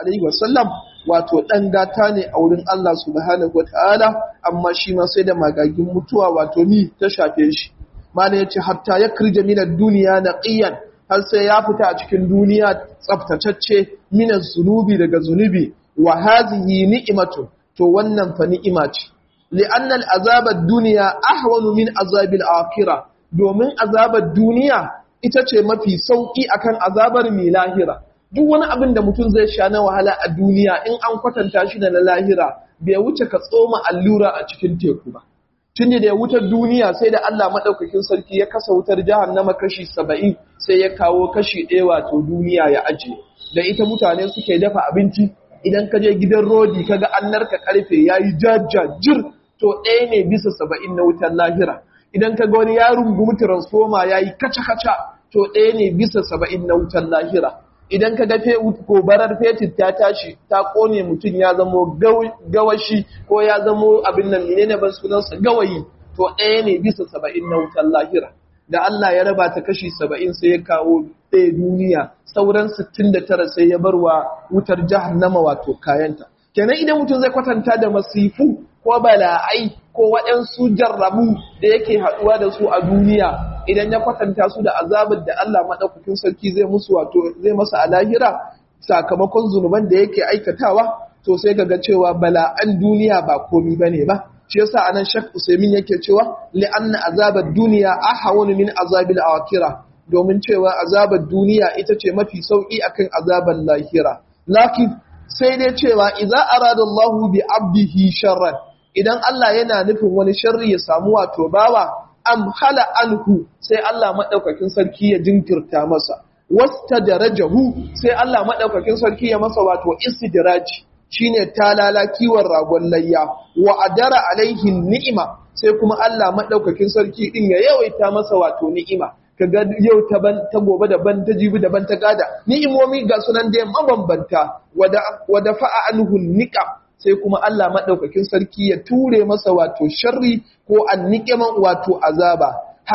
alaihi wasallam wato dan gata ne a wurin Allah subhanahu wataala amma shi ma sai da magagin mutuwa wato ni ta shafe shi mana yace hatta yakrija min ad-dunya naqiyan har sai ya fita a cikin duniya tsaftatacce min zunubi daga zunubi wa hadhihi ni'matu to wannan fa ni'ima ce li'anna al-azab ad-dunya ahwanu min azab al-akhirah domin azabar duniya ita ce mafi sauki akan azabar mai lahira duk wani abin da mutum zai sha na wahala a duniya in an kwatanta shi da na lahira bai wuce ka tsoma allura a cikin teku ba tunda da ya wutar duniya sai da Allah madaukakin sarki ya kasa wutar jahannama kashi 70 sai ya kawo kashi ɗaya wato duniya ya aje da ita mutane suke dafa abinci idan ka je gidan rodi kaga an narka karfe yayi jajjajir to ɗaya ne bisa 70 na wutar lahira idan kaga wani ya rungumi transformer yayi kaca-kaca to ɗaya ne bisa 70 na wutar lahira idan ka ga gobarar fetur ta tashi ta kone mutum ya zamo gawashi ko ya zamo abin nan menene ban sunansa gawayi to ɗaya ne bisa saba'in na wutar lahira da Allah ya raba ta kashi saba'in sai ya kawo ɗaya duniya sauran sittin da tara sai ya bar wa wutar jahannama wato kayanta kenan idan mutum zai kwatanta da masifu ko bala'ai ko waɗansu jarrabu da yake haɗuwa da su a duniya idan ya kwatanta su da azabar da Allah maɗaukakin sarki zai musu wato zai masa a lahira sakamakon zunuban da yake aikatawa to sai ga cewa bala'an duniya ba komi bane ba shi yasa anan Sheikh Usaimin yake cewa li'anna azabar duniya ahawun min azabil akhirah domin cewa azabar duniya ita ce mafi sauki akan azabar lahira lakin sai dai cewa idza arada Allahu bi abdihi sharran idan Allah yana nufin wani sharri ya samu wato bawa am hala anhu sai Allah madaukakin sarki ya jinkirta masa wasta darajahu sai Allah madaukakin sarki ya masa wato istidraji shine talala kiwon ragon layya wa adara alaihi ni'ima sai kuma Allah madaukakin sarki din ya yawaita masa wato ni'ima kaga yau ta ban ta gobe daban ta jibi daban ta gada ni'imomi ga sunan da mabambanta wada wada fa'a anhu niqam sai kuma Allah maɗaukakin sarki ya ture masa wato sharri ko anniƙiman wato azaba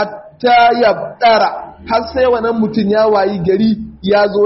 hatta ya ɗara har sai wannan mutum ya wayi gari ya zo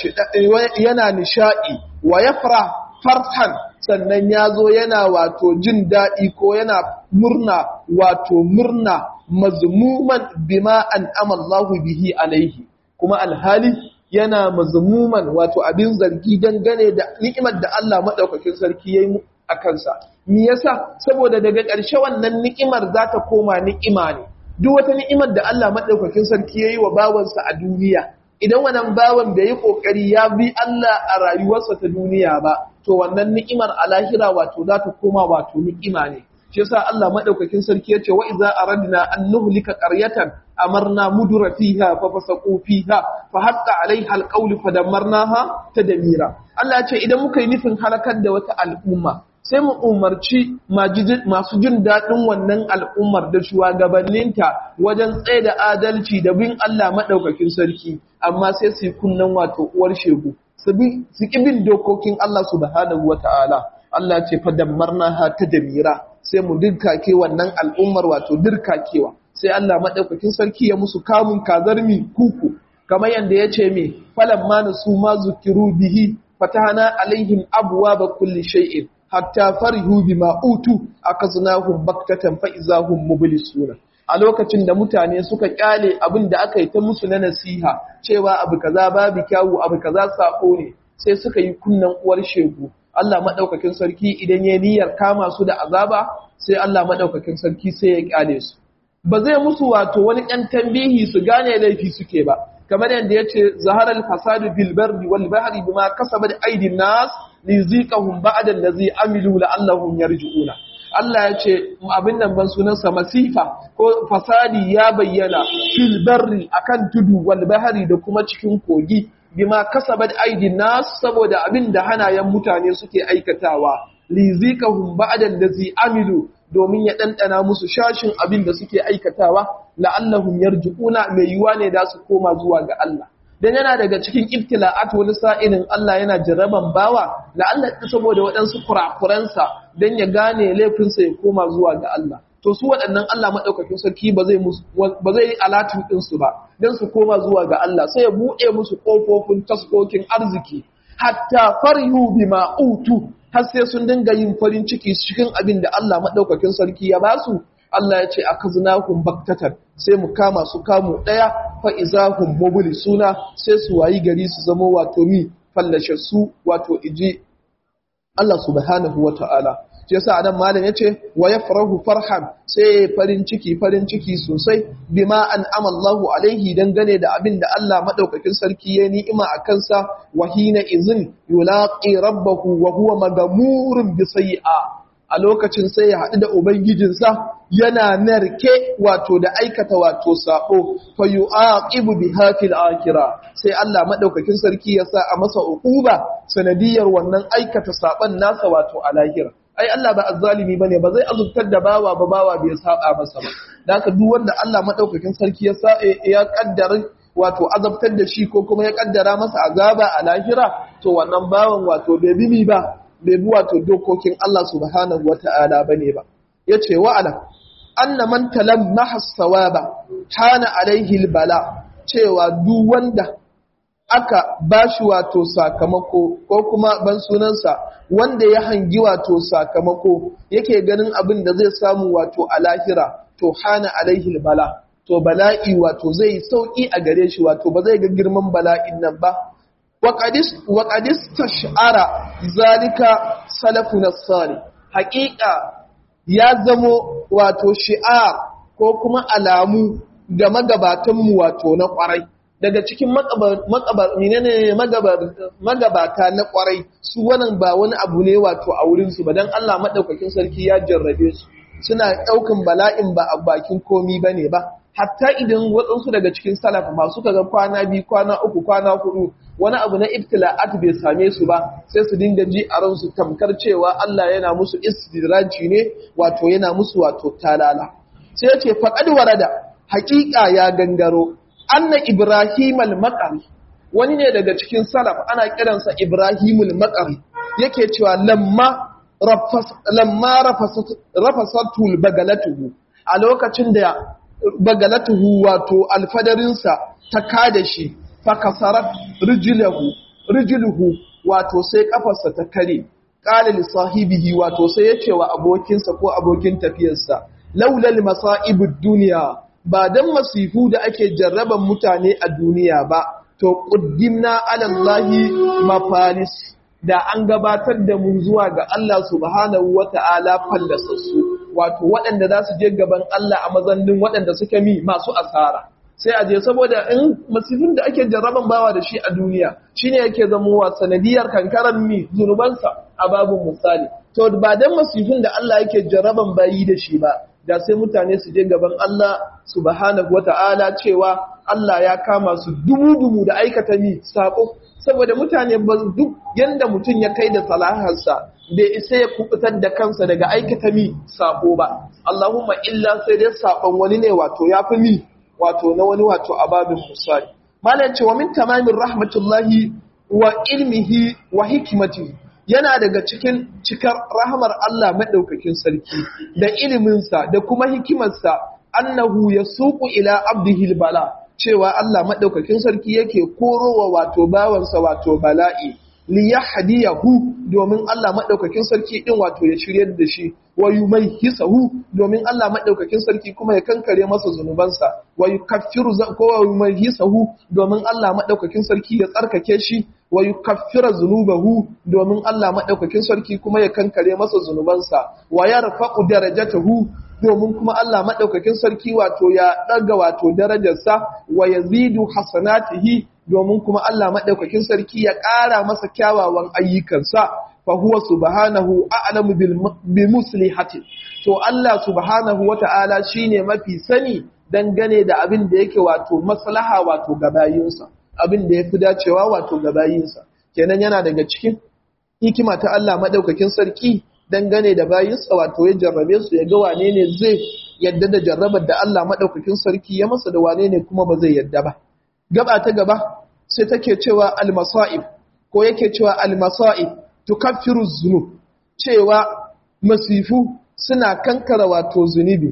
yana nishaɗi wa ya fara farhan sannan ya zo yana wato jin daɗi ko yana murna wato murna mazmuman bima an amallahu bihi alaihi kuma alhali yana mazmuman wato abin zargi dangane da ni'imar da Allah madaukakin sarki yayi a kansa me yasa saboda daga ƙarshe wannan ni'imar za ta koma ni'ima ne duk wata ni'imar da Allah madaukakin sarki yayi wa bawansa a duniya idan wannan bawan bai yi kokari ya bi Allah a rayuwarsa ta duniya ba to wannan ni'imar a lahira wato za ta koma wato ni'ima ne shi yasa Allah madaukakin sarki yace wa idza aradna an nuhlika qaryatan amarna mudura fiha fa fasaqu fiha fa haqqa alaiha alqawlu fadammarnaha tadmira Allah yace idan muka yi nufin halakar da wata al'umma sai mu umarci masu jin daɗin wannan al'ummar da shugabanninta wajen tsaye da adalci da bin Allah maɗaukakin sarki amma sai su yi kunnen wato uwar shegu su ƙi bin dokokin Allah subhanahu wa ta'ala Allah ce fadammarna ha ta damira sai mu dirkake wannan al'ummar wato dirkakewa sai Allah maɗaukakin sarki ya musu kamun kazarmi kuku kamar yadda ya ce me falan ma su ma zukiru bihi fatahana alaihim abuwa ba kulli shay'in hatta farihu bima utu akaznahum baktatan fa izahum mublisuna a lokacin da mutane suka kyale abin da aka yi ta musu na nasiha cewa abu kaza babu kyawu abu kaza sako ne sai suka yi kunnan uwar shegu Allah madaukakin sarki idan ya niyyar kama su da azaba sai Allah madaukakin sarki sai ya kyale su ba zai musu wato wani ɗan tambihi su gane laifi suke ba kamar yadda ya ce zaharar fasadu bil barri wal bahri bima kasabat aydin nas liziqahum ba'da allazi amilu la'allahum yarji'una Allah ya ce abin nan ban sunansa masifa ko fasadi ya bayyana fil barri akan tudu wal bahri da kuma cikin kogi bima kasabat aydin nas saboda abin da hanayen mutane suke aikatawa liziqahum ba'da allazi amilu domin ya ɗanɗana musu shashin abin da suke aikatawa la'allahum yarji'una mai yiwa ne da su koma zuwa ga Allah dan yana daga cikin ibtila'at wani sa'ilin Allah yana jaraban bawa la'alla saboda waɗansu kurakuransa dan ya gane laifinsa ya koma zuwa ga Allah to su waɗannan Allah madaukakin sarki ba zai musu ba zai yi alatin din su ba dan su koma zuwa ga Allah sai ya buɗe musu kofofin taskokin arziki hatta farihu bima utu har sai sun dinga yin farin ciki cikin abin da Allah madaukakin sarki ya basu Allah ya ce akaznahum baktatan sai mu kama su kamu daya fa izahum suna sai su wayi gari su zama wato mi fallashe su wato iji Allah subhanahu wata'ala shi yasa anan malam yace wa yafrahu farhan sai farin ciki farin ciki sosai bima an amallahu alaihi dangane da abin da Allah madaukakin sarki ya ni'ima a kansa wa hina izin yulaqi rabbahu wa huwa magamurun bi sayi'a a lokacin sai ya haɗu da ubangijinsa yana narke wato da aikata wato sabo fa yu'aqibu biha fil akhirah sai Allah madaukakin sarki ya sa a masa uquba sanadiyar wannan aikata saban nasa wato a lahira ai Allah ba azzalimi bane ba zai azubtar da bawa ba bawa bai saba masa ba da haka duk wanda Allah madaukakin sarki ya sa ya kaddara wato azabtar da shi ko kuma ya kaddara masa azaba a lahira to wannan bawan wato bai bi ba bai bi wato dokokin Allah subhanahu wata'ala bane ba yace wa alam anna man talammaha sawaba hana alaihi albala cewa duk wanda aka bashi wato sakamako ko kuma ban sunansa wanda ya hangi wato sakamako yake ganin abin da zai samu wato a lahira to hana alaihi bala to bala'i wato zai sauki a gare shi wato ba zai ga girman bala'in nan ba wa qadis tash'ara zalika salafun sali haqiqa ya zamo wato shi'ar ko kuma alamu ga magabatanmu wato na kwarai daga cikin magabata na kwarai su wannan ba wani abu ne wato a wurinsu ba don Allah maɗaukakin sarki ya jarrabe su suna ɗaukan bala'in ba a bakin komi ba ne ba hatta idan waɗansu daga cikin salaf masu kaga kwana biyu kwana uku kwana hudu wani abu na ibtila'at bai same su ba sai su dinga ji a ransu tamkar cewa Allah yana musu istidraji ne wato yana musu wato talala sai ya ce faqad warada haƙiƙa ya gangaro anna Ibrahim al-Maqari wani ne daga cikin salaf ana kiransa Ibrahim al-Maqari yake cewa lamma rafas lamma rafasatul bagalatuhu a lokacin da bagalatuhu wato alfadarinsa ta kada shi fa kasarat rijluhu rijluhu wato sai kafarsa ta kare qala li sahibihi wato sai ya ce wa abokinsa ko abokin tafiyarsa laulal masa'ibud dunya ba don masifu da ake jarraban mutane a duniya ba, to ƙuddimna alallahi mafalis da an gabatar da mu zuwa ga Allah subhanahu wa ta'ala fallasassu, wato waɗanda za su je gaban Allah a mazannin waɗanda suke mi masu asara. Sai a je saboda in masifin da ake jarraban bawa da shi a duniya shi ne yake zamowa sanadiyar kankaran mi zunubansa a babin misali. To ba don masifin da Allah yake jarraban bayi da shi ba, da sai mutane su je gaban Allah subhanahu wata'ala cewa Allah ya kama su dumu-dumu da aikata mi sako saboda mutane ba duk yanda mutum ya kai da salaharsa bai isa ya kubutar da kansa daga aikata mi sako ba Allahumma illa sai dai sakon wani ne wato ya fi mi wato na wani wato ababin musali malam cewa min tamamin rahmatullahi wa ilmihi wa hikimatihi yana daga cikin cikar rahamar Allah maɗaukakin sarki da iliminsa da kuma hikimarsa annahu ya suku ila abdihil bala cewa Allah maɗaukakin sarki yake korowa wato bawansa wato bala'i li yahdiyahu domin Allah maɗaukakin sarki din wato ya shiryar da shi wa yumayhisahu domin Allah maɗaukakin sarki kuma ya kankare masa zunubansa wa yukaffiru ko wa yumayhisahu domin Allah maɗaukakin sarki ya tsarkake shi wa yukaffira zunubahu domin Allah maɗaukakin sarki kuma ya kankare masa zunubansa wa yarfa'u darajatahu domin kuma Allah maɗaukakin sarki wato ya ɗaga wato darajarsa wa yazidu hasanatihi domin kuma Allah maɗaukakin sarki ya ƙara masa kyawawan ayyukansa fa huwa subhanahu a'lamu bi muslihati to Allah subhanahu wata'ala shine mafi sani dangane da abin da yake wato maslaha wato ga bayinsa abin da yafi dacewa wato ga bayinsa kenan yana daga cikin hikima ta Allah maɗaukakin sarki dangane da bayinsa wato ya jarrabe su ya ga wane ne zai yadda da jarrabar da Allah maɗaukakin sarki ya masa da wane ne kuma ba zai yadda ba gaba ta gaba sai take cewa almasa'ib ko yake cewa almasa'ib tukaffiru zunub cewa masifu suna kankara wato zunubi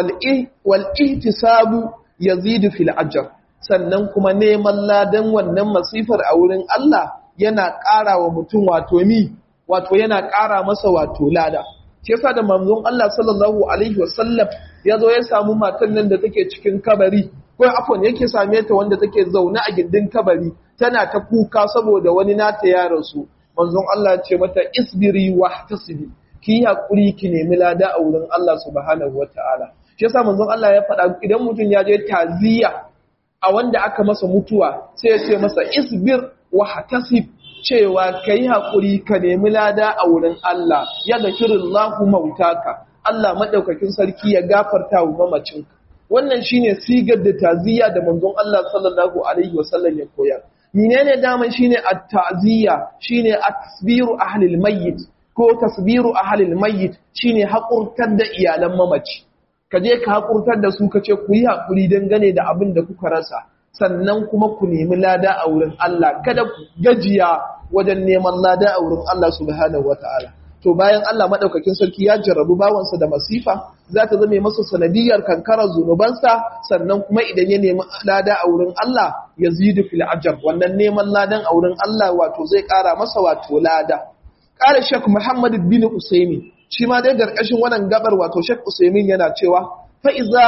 wal ihtisabu yazidu fil ajr sannan kuma neman ladan wannan masifar a wurin Allah yana ƙara wa mutum wato mi wato yana ƙara masa wato lada shi yasa da manzon Allah sallallahu alaihi wasallam ya zo ya samu matan nan da take cikin kabari ko afon yake same ta wanda take zaune a gindin kabari tana ta kuka saboda wani nata ya rasu manzon Allah ya ce mata isbiri wahtasibi ki yi hakuri ki nemi lada a wurin Allah subhanahu wataala shi yasa manzon Allah ya faɗa idan mutum ya je taziya a wanda aka masa mutuwa sai ya ce masa isbir wahtasib cewa ka yi haƙuri ka nemi lada a wurin Allah ya ga shirin lahu mautaka Allah maɗaukakin sarki ya gafarta wa mamacinka wannan shine sigar da taziya da manzon Allah sallallahu alaihi wasallam ya koyar menene daman shine at-ta'ziya shine tasbiru ahlil mayyit ko tasbiru ahlil mayyit shine haƙurtar da iyalan mamaci ka je ka haƙurtar da su ka ce ku yi haƙuri dangane da abin da kuka rasa sannan kuma ku nemi lada a wurin Allah kada ku gajiya wajen neman lada a wurin Allah subhanahu wataala to bayan Allah madaukakin sarki ya jarrabu bawansa da masifa za ta zame masa sanadiyar kankarar zunubansa sannan kuma idan ya nemi lada a wurin Allah ya zidu fil ajr wannan neman ladan a wurin Allah wato zai ƙara masa wato lada ƙara Sheikh Muhammad bin Usaimi shi ma dai garkashin wannan gabar wato Sheikh Usaimin yana cewa fa iza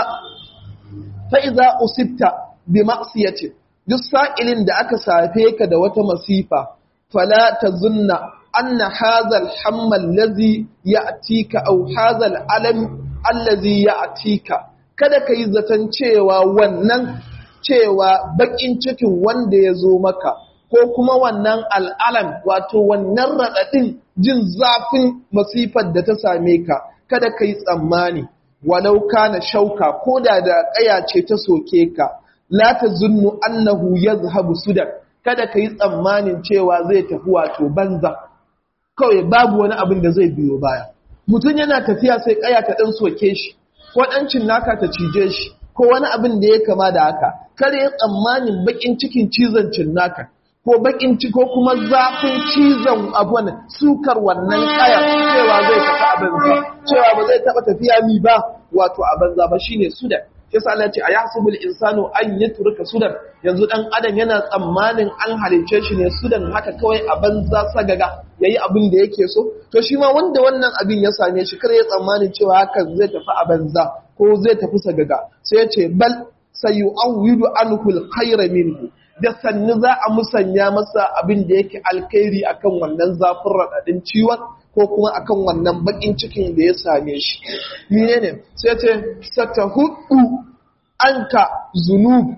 fa iza usibta bi ma'siyatin duk sa'ilin da aka safe ka da wata masifa fala tazunna anna hadha al-hamma allazi ya'tika aw hadha al-alam allazi ya'tika kada kai zaton cewa wannan cewa bakin cikin wanda ya zo maka ko kuma wannan al'alam wato wannan raɗaɗin jin zafin masifar da ta same ka kada ka yi tsammani walau kana shauka ko da da ƙaya ce ta soke ka la ta zunnu annahu yazhabu sudan kada ka yi tsammanin cewa zai tafi wato banza kawai babu wani abin da zai biyo baya mutum yana tafiya sai ƙaya ta ɗan soke shi ko ɗancin naka ta cije shi ko wani abin da ya kama da haka kare ya tsammanin baƙin cikin cizon cinnaka ko bakin ci ko kuma zafin cizon abun sukar wannan kaya cewa zai tafi a banza cewa ba zai taba tafiya mi ba wato a banza ba shine sudan yasa Allah ya ce ayasubul insanu an yatruka sudan yanzu dan adam yana tsammanin an halice shi ne sudan haka kawai a banza sagaga yayi abin da yake so to shi ma wanda wannan abin ya same shi kar ya tsammanin cewa hakan zai tafi a banza ko zai tafi sagaga sai ya ce bal sayu'awwidu anhu al-khayra minhu da sannu za a musanya masa abin da yake alkhairi akan wannan zafin raɗaɗin ciwon ko kuma akan wannan baƙin cikin da ya same shi. Mene ne? Sai ce, Sata hudu an ka zunub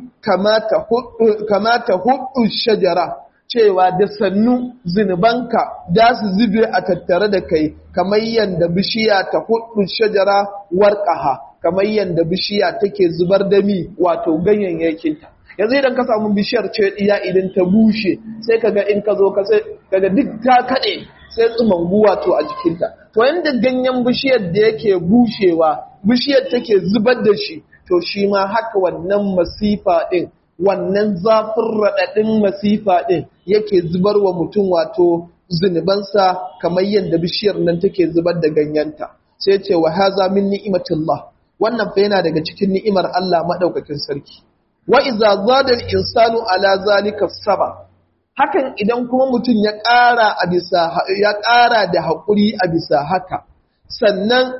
kamata hudu shajara cewa da sannu zunubanka da su zube a tattare da kai kamar yadda bishiya ta hudu shajara warƙaha kamar yadda bishiya take zubar da mi wato ganyayyakinta. yanzu idan ka samu bishiyar ce iya idan ta bushe sai kaga in ka zo ka sai kaga duk ta kade sai tsumangu wato a jikinta to yanda ganyen bishiyar da yake bushewa bishiyar take zubar da shi to shi ma haka wannan masifa din wannan zafin raɗaɗin masifa din yake zubar wa mutum wato zunubansa kamar yadda bishiyar nan take zubar da ganyenta sai ce wa haza min ni'imatillah wannan fa yana daga cikin ni'imar Allah madaukakin sarki wa iza zadal insanu ala zalika saba hakan idan kuma mutum ya ƙara a bisa ya ƙara da haƙuri a bisa haka sannan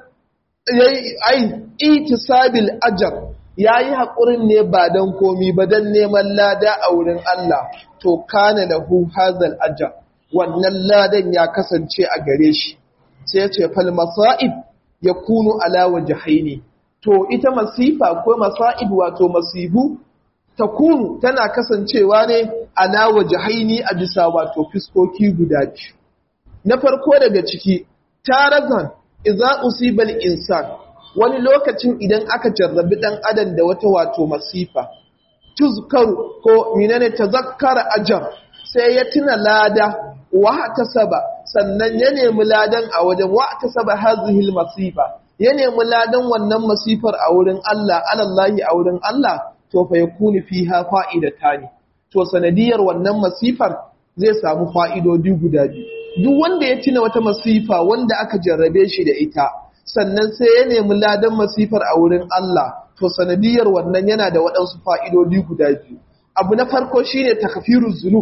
yayi ai itisabil ajr yayi haƙurin ne ba dan komi ba dan neman lada a wurin Allah to kana lahu hazal ajr wannan ladan ya kasance a gare shi sai ya ce fal masaib yakunu ala wajhaini to ita masifa ko masaib wato masibu takunu tana kasancewa ne ala wajhaini a bisa wato fiskoki guda biyu na farko daga ciki tarazan idza usibal insan wani lokacin idan aka jarrabi dan adam da wata wato masifa tuzkaru ko minane tazakkara ajar sai ya tuna lada wa tasaba sannan ya nemi ladan a wajen wa tasaba hazihi masifa ya nemi ladan wannan masifar a wurin Allah alallahi a wurin Allah to fa yakuni fiha fa'idatani to sanadiyar wannan masifar zai samu fa'idodi guda biyu duk wanda ya tuna wata masifa wanda aka jarrabe shi da ita sannan sai ya nemi ladan masifar a wurin Allah to sanadiyar wannan yana da waɗansu fa'idodi guda biyu abu na farko shine takfiruz zunub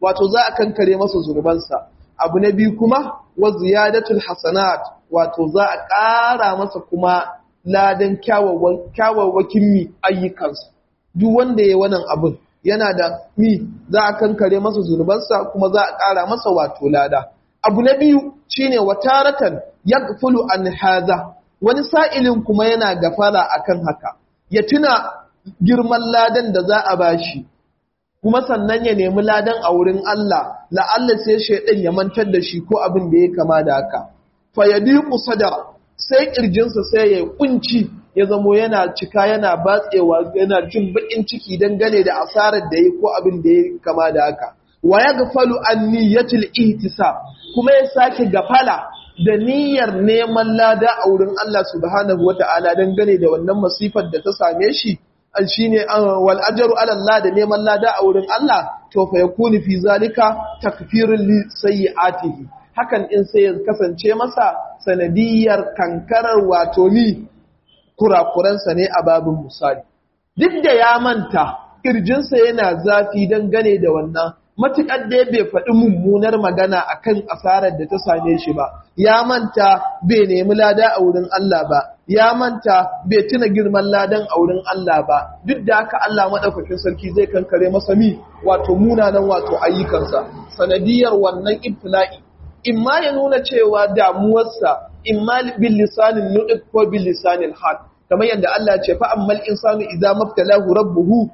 wato za a kankare masa zurbansa abu na biyu kuma wa ziyadatul hasanat wato za a ƙara masa kuma ladan kyawawakin mi ayyukansa duk wanda ya wannan abin yana da mi za a kankare masa zurbansa kuma za a ƙara masa wato lada abu na biyu shine wataratan yaghfulu an haza wani sa'ilin kuma yana gafara akan haka ya tuna girman ladan da za a bashi kuma sannan ya nemi ladan a wurin Allah la'alla sai shaidan ya mantar da shi ko abin da ya kama da haka fa yadiqu sadara sai kirjinsa sai ya kunci ya zamo yana cika yana batsewa yana jin bakin ciki dangane da asarar da yi ko abin da ya kama da haka wa yaghfalu an niyyatil ihtisab kuma ya sake gafala da niyyar neman lada a wurin Allah subhanahu wata'ala dangane da wannan masifar da ta same shi shine wal ajru ala Allah da neman lada a wurin Allah to fa yakunu fi zalika takfirun li sayyi'atihi hakan in sai ya kasance masa sanadiyar kankarar wato ni kurakuransa ne a babin misali duk da ya manta kirjinsa yana zafi dangane da wannan matuƙar da bai faɗi mummunar magana akan asarar da ta same shi ba ya manta bai nemi lada a wurin Allah ba ya manta bai tuna girman ladan a wurin Allah ba duk da haka Allah madaukakin sarki zai kankare masa mi wato munanan wato ayyukansa sanadiyar wannan ibtila'i imma ya nuna cewa damuwarsa imma bil lisanin nudiq ko bil lisanil hal kamar yadda Allah ya ce fa ammal insanu idza mabtalahu rabbuhu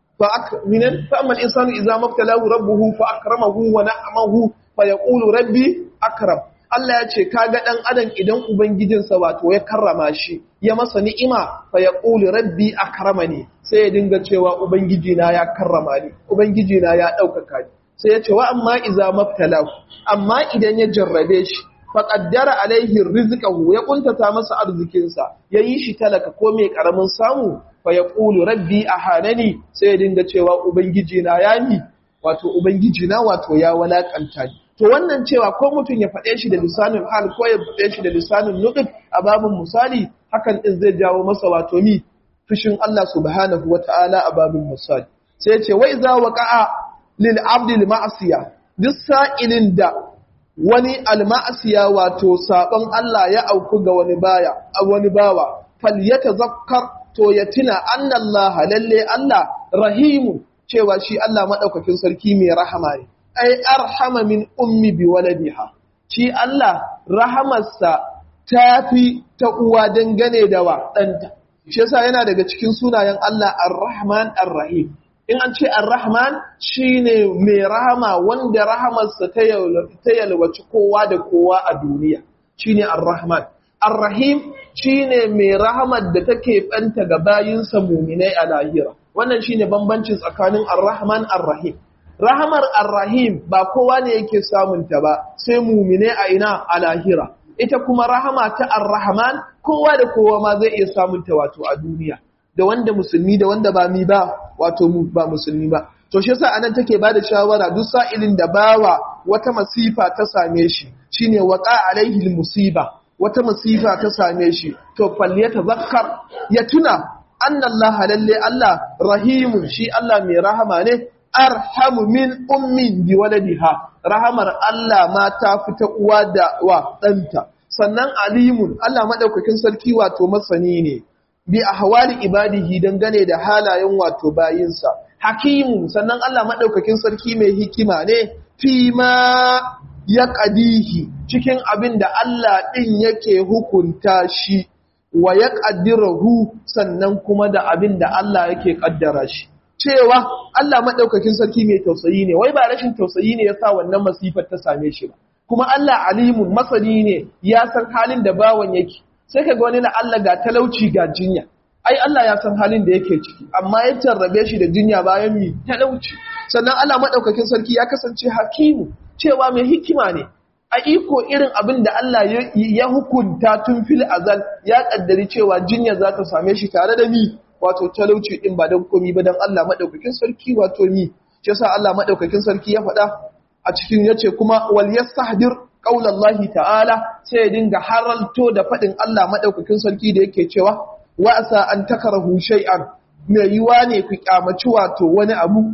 فأكمن فأما الإنسان إذا ما ابتلاه ربه فأكرمه ونعمه فيقول ربي أكرم Allah ya ce kaga dan adam idan ubangijinsa wato ya karrama shi ya masa ni'ima fa yaqulu rabbi akramani sai ya dinga cewa ubangijina ya karrama ni ubangijina ya daukaka ni sai ya ce wa amma iza mabtalahu amma idan ya jarrabe shi fa qaddara alaihi rizqahu ya kuntata masa arzikinsa yayi shi talaka ko mai karamin samu fa ya ƙulu rabbi a hanani sai ya dinga cewa Ubangiji na ya ni, wato Ubangiji na wato ya walakanta ni. To wannan cewa ko mutum ya faɗe shi da lisanin hal ko ya faɗe shi da lisanin nuɗin a babin misali hakan ɗin zai jawo masa wato mi fushin Allah subhanahu wa ta'ala a babin misali. Sai ce wai za wa ƙa'a lil abdil ma'asiya duk sa'ilin da wani alma'asiya wato saɓon Allah ya auku ga wani baya a wani bawa fal zakkar to ya tuna annallaha lalle Allah rahimu cewa shi Allah madaukakin sarki mai rahama ne ai arhama min ummi bi waladiha shi Allah rahamarsa tafi ta uwa dangane da wa danta shi yasa yana daga cikin sunayen Allah ar-rahman ar-rahim in an ce ar-rahman shine mai rahama wanda rahamarsa ta yalwaci kowa da kowa a duniya shine ar-rahman Ar-Rahim shine mai rahamar da take banta ga bayinsa muminai a lahira. Wannan shine bambancin tsakanin Ar-Rahman Ar-Rahim. Rahamar Ar-Rahim ba kowa ne yake samun ta ba, sai muminai a ina a lahira. Ita kuma rahama ta Ar-Rahman kowa da kowa ma zai iya samun ta wato a duniya. Da wanda musulmi da wanda ba mi ba wato ba musulmi ba. To shi yasa anan take bada shawara duk sa'ilin da bawa wata masifa ta same shi shine waqa alaihi musiba wata masifa ta same shi to falle ta zakkar ya tuna annallaha lalle Allah rahimun shi Allah mai rahama ne arhamu min ummin bi waladiha rahamar Allah ma ta fita uwa da wa danta sannan alimun Allah madaukakin sarki wato masani ne bi ahwali ibadihi dangane da halayen wato bayinsa hakimu sannan Allah madaukakin sarki mai hikima ne fi ma ya ƙadihi cikin abin da Allah ɗin yake hukunta shi wa ya ƙaddirahu sannan kuma da abin da Allah yake ƙaddara shi. Cewa Allah maɗaukakin sarki mai tausayi ne, wai ba rashin tausayi ne ya sa wannan masifar ta same shi ba. Kuma Allah alimun masani ne ya san halin da bawan yake, sai ka ga wani na Allah ga talauci ga jinya. Ai Allah ya san halin da yake ciki, amma ya jarrabe shi da jinya bayan mi talauci. Sannan Allah maɗaukakin sarki ya kasance hakimu, cewa mai hikima ne a iko irin abin da Allah ya hukunta tun fil azal ya kaddari cewa jinya za ta same shi tare da mi wato talauci din ba don komi ba don Allah madaukakin sarki wato mi shi yasa Allah madaukakin sarki ya faɗa a cikin yace kuma wal yastahdir qaulallahi ta'ala sai ya dinga haralto da faɗin Allah madaukakin sarki da yake cewa wa asa an takrahu shay'an mai yiwa ne ku kyamaci wato wani abu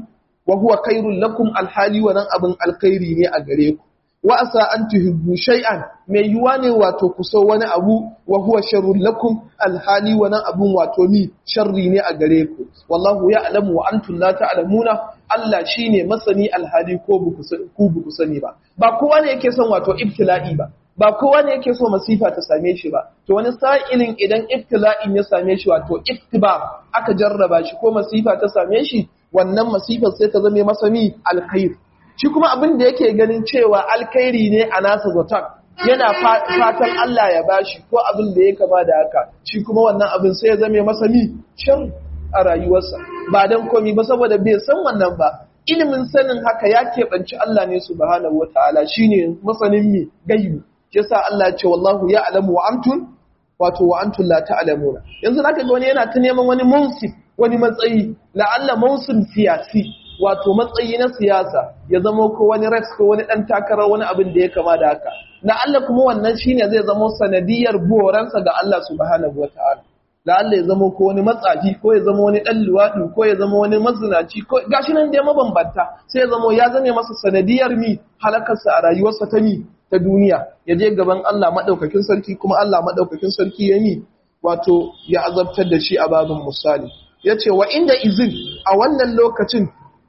wa huwa khairul lakum alhali wannan abin alkhairi ne a gare ku wa asa an tuhibbu shay'an mai yuwa ne wato ku so wani abu wa huwa sharrul lakum alhali wannan abun wato ni sharri ne a gare ku wallahu ya'lamu wa antum la ta'lamuna Allah shine masani alhali ko buku ku buku sani ba ba kowa ne yake son wato ibtila'i ba ba kowa ne yake so masifa ta same shi ba to wani sa'ilin idan ibtila'in ya same shi wato iftiba aka jarraba shi ko masifa ta same shi wannan masifar sai ta zame masa mi alkhair shi kuma abin da yake ganin cewa alkhairi ne a nasa zaton yana fatan Allah ya bashi ko abin da ya kama da haka shi kuma wannan abin sai ya zame masa mi shan a rayuwarsa ba dan komi ba saboda bai san wannan ba ilimin sanin haka ya keɓanci Allah ne subhanahu wataala shine masanin mi gaibi yasa Allah ya ce wallahu ya'lamu wa antum wato wa antum la ta'lamuna yanzu zaka ga wani yana ta neman wani munsif wani matsayi la'alla munsif siyasi wato matsayi na siyasa ya zama ko wani rex ko wani dan takara wani abin da ya kama da haka la'alla kuma wannan shine zai zama sanadiyar boransa ga Allah subhanahu wataala la'alla ya zama ko wani matsafi ko ya zama wani dan luwadi ko ya zama wani mazinaci ko gashi nan dai mabambanta sai ya zama ya zame masa sanadiyar mi halakarsa a rayuwarsa ta mi ta duniya ya je gaban Allah maɗaukakin sarki kuma Allah maɗaukakin sarki ya mi wato ya azabtar da shi a babin misali ya ce wa inda izin a wannan lokacin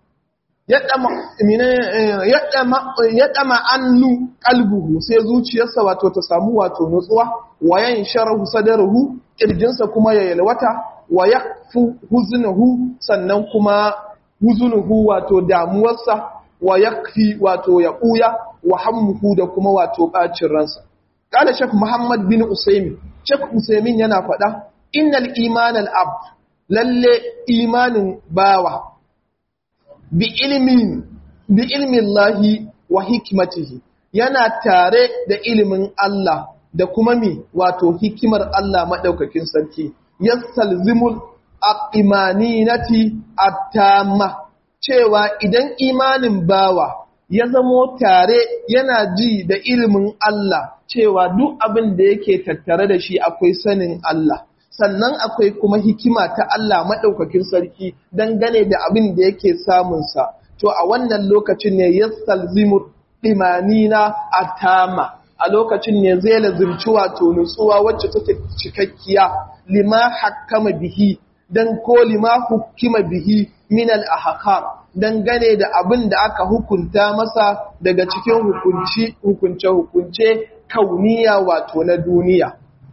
ya ɗama annu ƙalbuhu sai zuciyarsa wato ta samu wato nutsuwa wayan sharahu sadarahu ƙirjinsa kuma ya yalwata wa ya fi huzunuhu sannan kuma huzunuhu wato damuwarsa wa ya fi wato ya ɓuya wa hammuhu da kuma wato ɓacin ransa. Ƙala Shek Muhammad bin Usaimin, Shek Usaimin yana faɗa, Innal imanin abd, lalle imanin bawa, bi ilmin, bi ilmin lahi wa hikimatihi, yana tare da ilimin Allah da kuma mi wato hikimar Allah maɗaukakin sarki, yastalzimul aqimaninati attama cewa idan imanin bawa ya zamo tare yana ji da ilimin Allah cewa duk abin da yake tattare da shi akwai sanin Allah sannan akwai kuma hikima ta Allah maɗaukakin sarki dangane da abin da yake samunsa to a wannan lokacin ne ya salzimu ɗimanina a tama a lokacin ne zai lazimci wato nutsuwa wacce take cikakkiya lima hakama bihi dan ko lima hukima bihi min al-ahkam dangane da abin da aka hukunta masa daga cikin hukunci hukunce-hukunce kauniya wato na duniya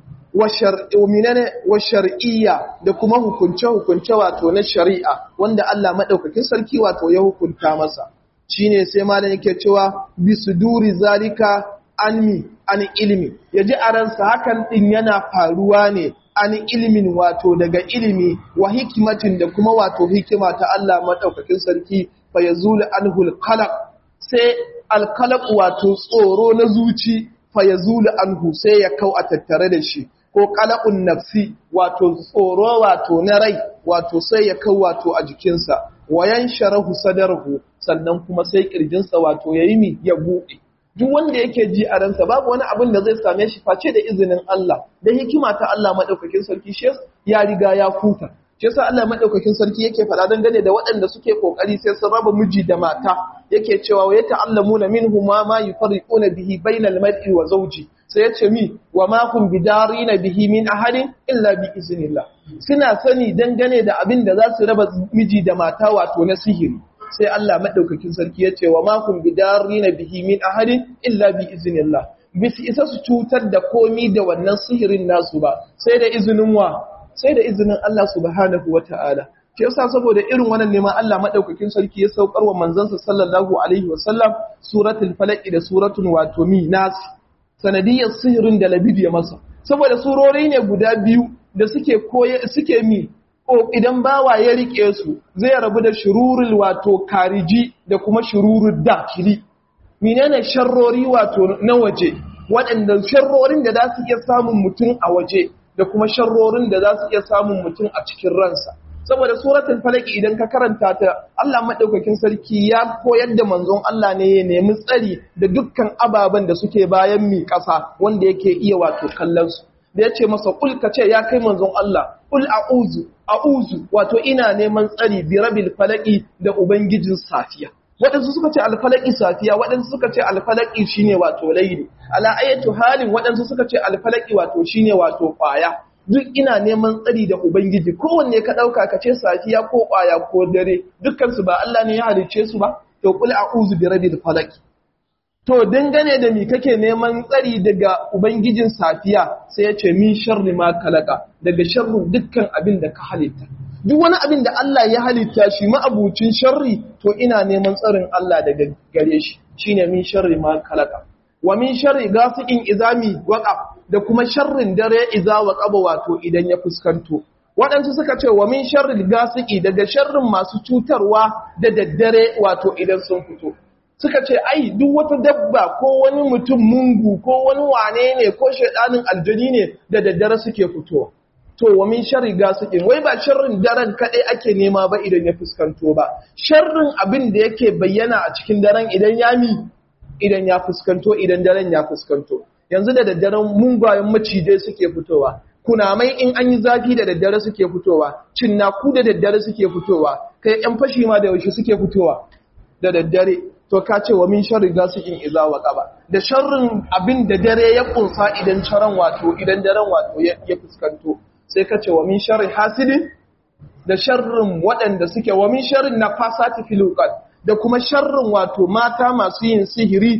wa shar'iyya da kuma hukunce-hukunce wato na shari'a wanda Allah maɗaukakin sarki wato ya hukunta masa shine sai malam yake cewa bisuduri zalika anmi an ilimi yaji a ransa hakan din yana faruwa ne an ilimin wato daga ilimi wa hikimatin da kuma wato hikima ta Allah maɗaukakin sarki fa ya zula anhul qalaq sai alqalaq wato tsoro na zuci fa ya zula anhu sai ya kau a tattare da shi ko qalaqun nafsi wato tsoro wato na rai wato sai ya kau wato a jikinsa wayan sharahu sadarhu sannan kuma sai kirjinsa wato yayi mi ya buɗe duk wanda yake ji a ransa babu wani abin da zai same shi face da izinin Allah da hikima ta Allah madaukakin sarki shi ya riga ya futa shi yasa Allah madaukakin sarki yake faɗa dangane da waɗanda suke kokari sai sun raba miji da mata yake cewa wa yata'allamuna minhum ma ma yufarriquna bihi bainal mar'i wa zawji sai ya ce mi wa ma hum bidarina bihi min ahadin illa bi iznillah suna sani dangane da abin da za su raba miji da mata wato na sihiri sai Allah maɗaukakin sarki ya ce wa makon bidari na bihi min ahadin illa bi izinillah bisu isa su cutar da komi da wannan sihirin nasu ba sai da izinin wa sai da izinin Allah subhanahu wa ta'ala ke yasa saboda irin wannan neman Allah maɗaukakin sarki ya saukar wa manzansa sallallahu alaihi wa sallam suratul falaq da suratul wato mi nas sanadiyar sihirin da labid ya masa saboda surori ne guda biyu da suke koye suke mi idan bawa ya rike su zai rabu da shururul wato kariji da kuma shururul dakili menene sharrori wato na waje waɗanda sharrorin da za su iya samun mutum a waje da kuma sharrorin da za su iya samun mutum a cikin ransa saboda suratul falaq idan ka karanta ta Allah madaukakin sarki ya koyar da manzon Allah ne ya nemi tsari da dukkan ababen da suke bayan mi ƙasa wanda yake iya wato kallon su da ya ce masa kul ka ce ya kai manzon Allah kul a'uzu a'uzu wato ina neman tsari bi rabil falaki da ubangijin safiya waɗansu suka ce alfalaki safiya waɗansu suka ce alfalaki shine wato laili ala ayatu halin waɗansu suka ce alfalaki wato shine wato kwaya duk ina neman tsari da ubangiji kowanne ka ɗauka ka ce safiya ko kwaya ko dare dukkan su ba Allah ne ya halicce su ba to kul a'uzu bi rabil falaki To, dangane da mi kake neman tsari daga Ubangijin safiya sai ya ce min sharri ma kalaka daga sharrin dukkan abin da ka halitta. Duk wani abin da Allah ya halitta shi ma'abucin sharri to ina neman tsarin Allah daga gare shi shine min sharri ma kalaka. Wa min sharri gasiqin izami waqaf da kuma sharrin dare iza waqaba wato idan ya fuskanto. Waɗansu suka ce wa min sharri gasiki daga sharrin masu cutarwa da daddare wato idan sun fito. suka ce ai duk wata dabba ko wani mutum mungu ko wani wane ne ko shaidanin aljani ne da daddare suke fito to wa min sharri gasiqin wai ba sharrin daren kadai ake nema ba idan ya fuskanto ba sharrin abin da yake bayyana a cikin daren idan ya mi idan ya fuskanto idan daren ya fuskanto yanzu da daddaren mungayen macijai suke fitowa kunamai in an yi zafi da daddare suke fitowa cinnaku da daddare suke fitowa kai yan fashi ma da yaushe suke fitowa da daddare to ka ce wa min sharri gasiqin iza waqaba da sharrin abin da dare ya kunsa idan charan wato idan daren wato ya fuskanto sai ka ce wa min sharri hasidin da sharrin waɗanda suke wa min sharrin nafasati fil uqad da kuma sharrin wato mata masu yin sihiri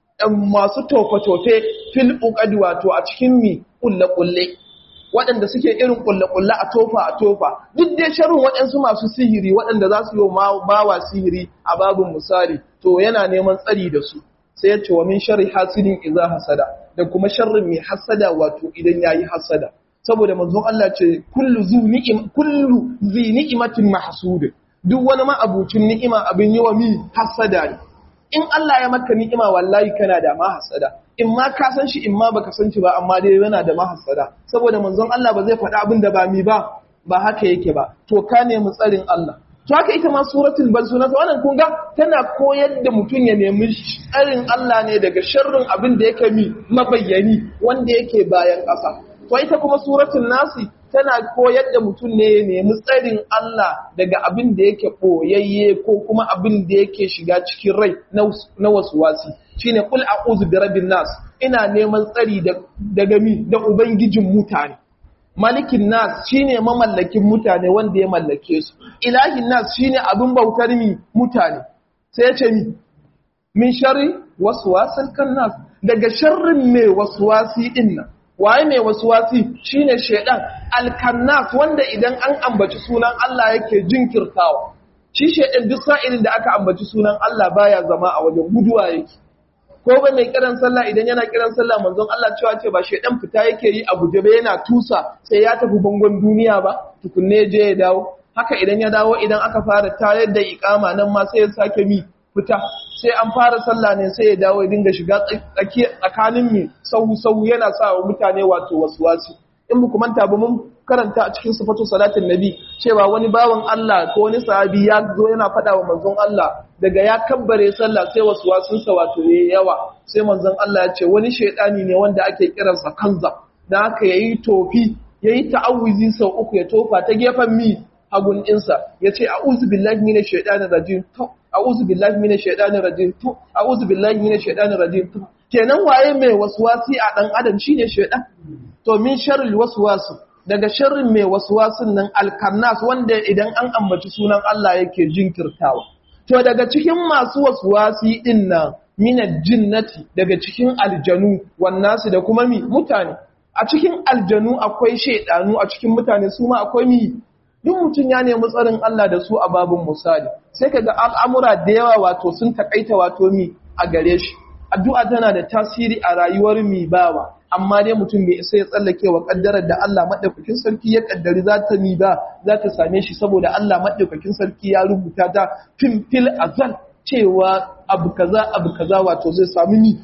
masu tofe-tofe fil uqad wato a cikin mi kulle-kulle waɗanda suke irin kulle-kulle a tofa a tofa duk dai sharrin waɗansu masu sihiri waɗanda za su yi bawa sihiri a babin misali to yana neman tsari da su sai ya ce wa min sharri hasidin idza hasada da kuma sharrin mai hasada wato idan yayi hasada saboda manzon Allah ce kullu zu ni'im kullu zi ni'matin mahsud duk wani ma abucin ni'ima abin yi wa mi hasada ne in Allah ya maka ni'ima wallahi kana da ma hasada in ma ka san shi in ma baka san shi ba amma dai yana da mahasada saboda manzon Allah ba zai faɗi abin da ba mi ba ba haka yake ba to ka nemi tsarin Allah to haka ita ma suratul balsuna wannan kun ga tana koyar da mutum ya nemi tsarin Allah ne daga sharrin abin da yake mi mabayyani wanda yake bayan ƙasa to ita kuma suratul nasi tana koyar da mutum ne ya nemi tsarin Allah daga abin da yake ɓoyayye ko kuma abin da yake shiga cikin rai na wasu wasi shine kul a'udhu bi rabbin nas ina neman tsari daga mi da ubangijin mutane malikin nas shine mamallakin mutane wanda ya mallake su ilahin nas shine abin bautar mi mutane sai ya ce mi min sharri waswasil kan nas daga sharrin mai waswasi din nan waye mai waswasi shine shedan alkannas wanda idan an ambaci sunan Allah yake jinkirtawa shi shedan duk sa'ilin da aka ambaci sunan Allah baya zama a wajen guduwa yake ko ba mai kiran sallah idan yana kiran sallah manzon Allah cewa ce ba shedan fita yake yi a guje ba yana tusa sai ya tafi bangon duniya ba tukunne je ya dawo haka idan ya dawo idan aka fara tayar da iqama nan ma sai ya sake mi fita sai an fara sallah ne sai ya dawo ya dinga shiga tsakanin mi sau sau yana sa wa mutane wato waswasi in mu manta ba mun karanta a cikin sifatu salatin nabi cewa wani bawan Allah ko wani sahabi ya zo yana faɗa wa manzon Allah daga ya kabbare sallah sai waswasinsa wato yayi yawa sai manzon Allah ya ce wani shaidani ne wanda ake kiransa kanza dan haka yayi tofi yayi ta'awuzi sau uku ya tofa ta gefen mi hagun ɗinsa ya ce a'udhu billahi minash shaitanir rajim to a'udhu billahi minash shaitanir rajim to a'udhu billahi minash shaitanir rajim to kenan waye mai waswasi a dan adam shine shaitan to min sharril waswasi daga sharrin mai waswasin nan alkannas wanda idan an ambaci sunan Allah yake jinkirtawa to daga cikin masu waswasi din nan minal jinnati daga cikin aljanu wannasu da kuma mi mutane a cikin aljanu akwai shaidanu a cikin mutane su ma akwai mi duk mutum ya nemi tsarin Allah da su a babin misali sai kaga al'amura da yawa wato sun takaita wato mi a gare shi addu'a tana da tasiri a rayuwar mi bawa amma dai mutum bai isa ya tsallake wa kaddarar da Allah madaukakin sarki ya kaddari za ta ni ba za ta same shi saboda Allah madaukakin sarki ya rubuta ta fil fil azal cewa abu kaza abu kaza wato zai samu ni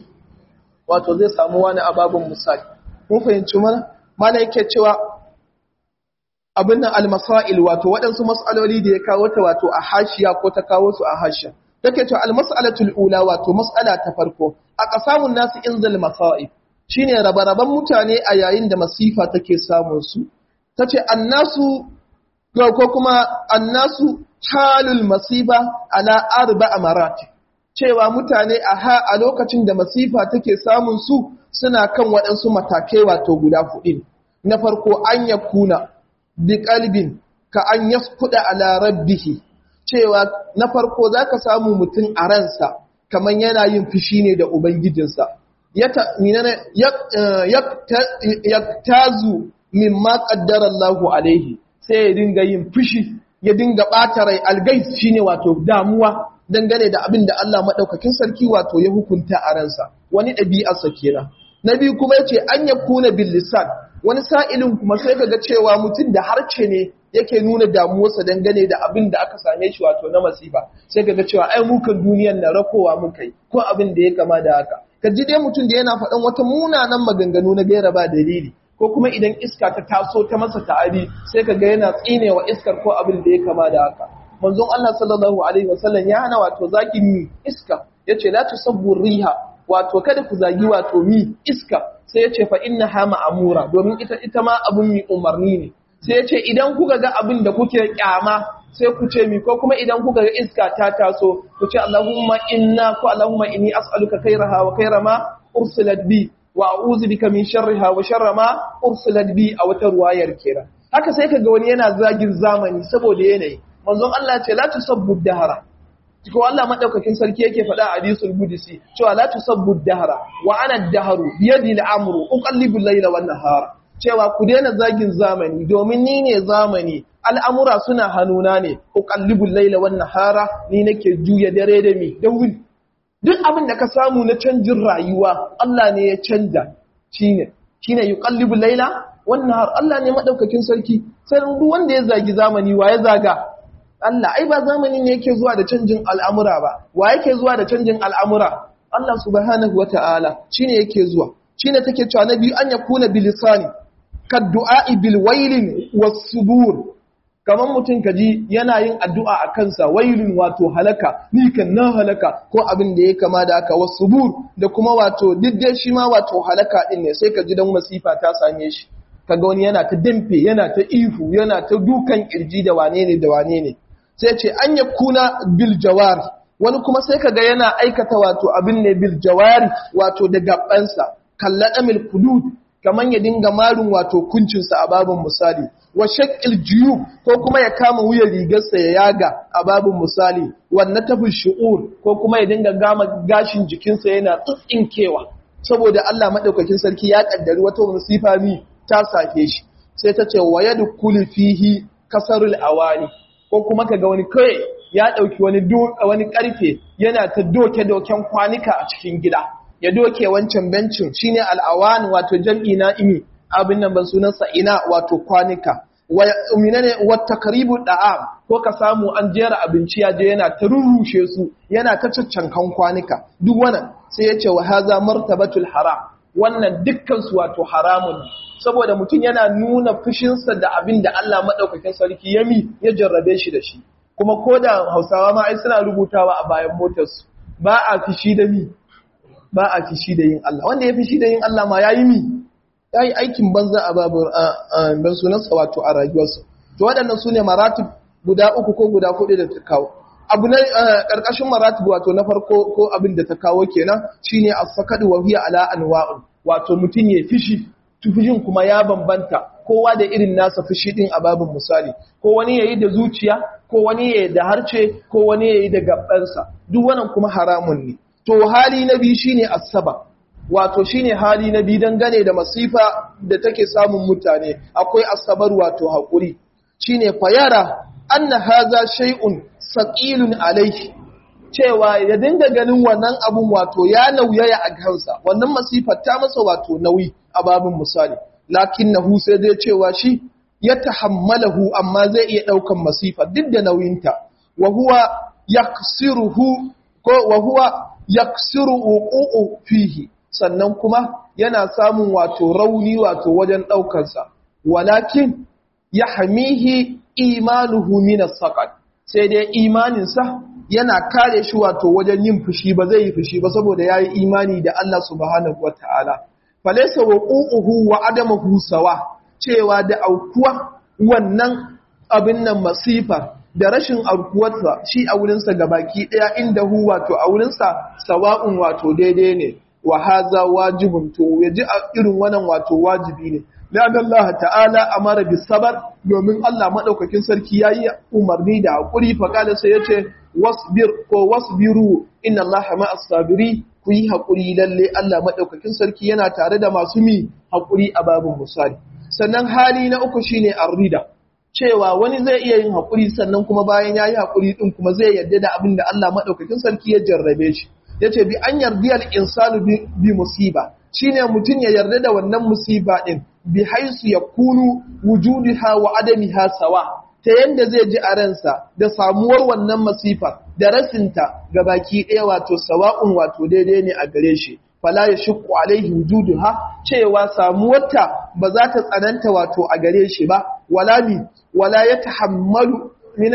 wato zai samu wani ababun misali mun fahimci mana mana yake cewa abin nan almasail wato waɗansu mas'aloli da ya kawo ta wato a hashiya ko ta kawo su a hashiya take cewa almas'alatul ula wato mas'ala ta farko a qasamun nasu inzal masaib shine rabaraban mutane a yayin da masifa take samun su tace annasu ko kuma annasu halul masiba ala arba'a marati cewa mutane a ha a lokacin da masifa take samun su suna kan waɗansu matakai wato guda huɗu na farko an yakuna bi qalbin ka an yaskuda ala rabbihi cewa na farko zaka samu mutum a ransa kaman yana yin fushi ne da ubangijinsa yaktazu mimma qaddara Allahu alaihi sai ya dinga yin fushi ya dinga ɓata rai algais shine wato damuwa dangane da abin da Allah maɗaukakin sarki wato ya hukunta a ransa wani ɗabi'arsa kenan na biyu kuma yace an ya kuna bil lisan wani sa'ilin kuma sai kaga cewa mutum da harce ne yake nuna damuwarsa dangane da abin da aka same shi wato na masifa sai kaga cewa ai mukan duniyar na rakowa muka yi ko abin da ya kama da haka ka ji dai mutum da yana faɗan wata munanan maganganu na gaira ba dalili ko kuma idan iska ta taso ta masa ta'adi sai ka ga yana tsinewa iskar ko abin da ya kama da haka manzon Allah sallallahu alaihi wasallam ya hana wato zaki mi iska yace la tusabbu riha wato kada ku zagi wato mi iska sai yace fa innaha ma'amura domin ita ita ma abun mi umarni ne sai yace idan kuka ga abin da kuke kyama sai ku ce mi ko kuma idan kuka ga iska ta taso ku ce Allahumma inna ko Allahumma inni as'aluka khairaha wa khaira ma ursilat bi wa a'udhu bika min sharriha wa sharra ma ursilat bi a wata ruwayar kenan haka sai kaga wani yana zagin zamani saboda yanayi manzon Allah ce la tusabbu dahara ko Allah madaukakin sarki yake faɗa a hadisul qudsi cewa la tusabbu dahara wa ana ad-dahru bi yadi al-amru uqallibu al-layla wan nahara cewa ku daina zagin zamani domin ni ne zamani al'amura suna hannuna ne uqallibu al-layla wan nahara ni nake juya dare da mi da wuri duk abin da ka samu na canjin rayuwa Allah ne ya canja shine shine yuqallibu layla wan nahar Allah ne madaukakin sarki sai duk wanda ya zagi zamani wa ya zaga Allah ai ba zamani ne yake zuwa da canjin al'amura ba wa yake zuwa da canjin al'amura Allah subhanahu wataala shine yake zuwa shine take cewa na biyu an yakuna bilisani kad du'a bil wailin was subur kamar mutum ka ji yana yin addu'a a kansa wailun wato halaka ni kan na halaka ko abin da ya kama da aka wasu bur da kuma wato diddai shi ma wato halaka din ne sai ka ji don masifa ta same shi kaga wani yana ta damfe yana ta ihu yana ta dukan kirji da wane ne da wane ne sai ce an ya kuna bil jawari wani kuma sai kaga yana aikata wato abin ne bil jawari wato da gabansa kallaɗa mil kudud kamar ya dinga marin wato kuncinsa a babin misali wa shakil jiyub ko kuma ya kama wuyan rigarsa ya yaga a babin misali wanne tafi shi'ur ko kuma ya dinga gama gashin jikinsa yana tsintsinkewa saboda Allah madaukakin sarki ya kaddari wata musifa mi ta sake shi sai ta ce wa yadkhulu fihi kasarul awani ko kuma kaga wani kai ya dauki wani wani karfe yana ta doke doken kwanika a cikin gida ya doke wancan bencin shine al'awan wato jam'i na imi abin nan ban sunansa ina wato kwanika wa minane wa takribu da'am ko ka samu an jera abinci ya je yana ta rurrushe su yana ta caccankan kwanika duk wannan sai ya ce wa haza martabatul haram wannan dukkan su wato haramun saboda mutum yana nuna fushinsa da abin da Allah madaukakin sarki yami ya jarrabe shi da shi kuma ko da Hausawa ma ai suna rubutawa a bayan motarsu ba a fishi da mi ba a fishi da yin Allah wanda ya fishi da yin Allah ma yayi mi yayi aikin banza a babu ban sunansa wato a rayuwarsa to waɗannan sune maratib guda uku ko guda hudu da ta kawo abu na karkashin maratib wato na farko ko abin da ta kawo kenan shine as-sakadu wa hiya ala anwa'un wato mutun ya fishi tufijin kuma ya bambanta kowa da irin nasa fushi din a babin misali ko wani yayi da zuciya ko wani yayi da harce ko wani yayi da gabbansa duk wannan kuma haramun ne to hali na biyu shine asaba wato shine hali na biyu dangane da masifa da take samun mutane akwai asabar wato hakuri shine fayara anna haza shay'un saqilun alayhi cewa ya dinga ganin wannan abun wato ya nauyaya a kansa wannan masifar ta masa wato nauyi a babin misali lakinnahu sai zai cewa shi ya tahammalahu amma zai iya daukan masifa duk da nauyinta wa huwa yaksiruhu ko wa huwa yaksiru uqu'u fihi sannan kuma yana samun wato rauni wato wajen daukansa walakin yahmihi imanuhu min as-saqat sai dai imaninsa yana kare shi wato wajen yin fushi ba zai yi fushi ba saboda yayi imani da Allah subhanahu wataala falaysa waqu'uhu wa adamuhu sawa cewa da aukuwa wannan abin nan masifa da rashin aukuwarsa shi a wurinsa gabaki ɗaya inda hu wato a wurinsa sawa'un wato daidai ne wa haza wajibun to ya ji a irin wannan wato wajibi ne لأن الله تعالى أمر بالصبر domin Allah madaukakin sarki yayi umarni da hakuri fa kala sai yace wasbir ko wasbiru inna Allah ma'as sabiri ku yi hakuri lalle Allah madaukakin sarki yana tare da masu mi hakuri a babun musali sannan hali na uku shine arrida cewa wani zai iya yin hakuri sannan kuma bayan yayi hakuri din kuma zai yarda da abin da Allah madaukakin sarki ya jarrabe shi yace bi an yardiyal insanu bi musiba shine mutum ya yarda da wannan musiba din bi haisu ya kunu wujudiha wa adamiha sawa ta yanda zai ji a ransa da samuwar wannan masifa da rasinta ga baki ɗaya wato sawa'un wato daidai ne a gare shi fala ya shukku alaihi wujuduha cewa samuwarta ba za ta tsananta wato a gare shi ba wala mi wala ya tahammalu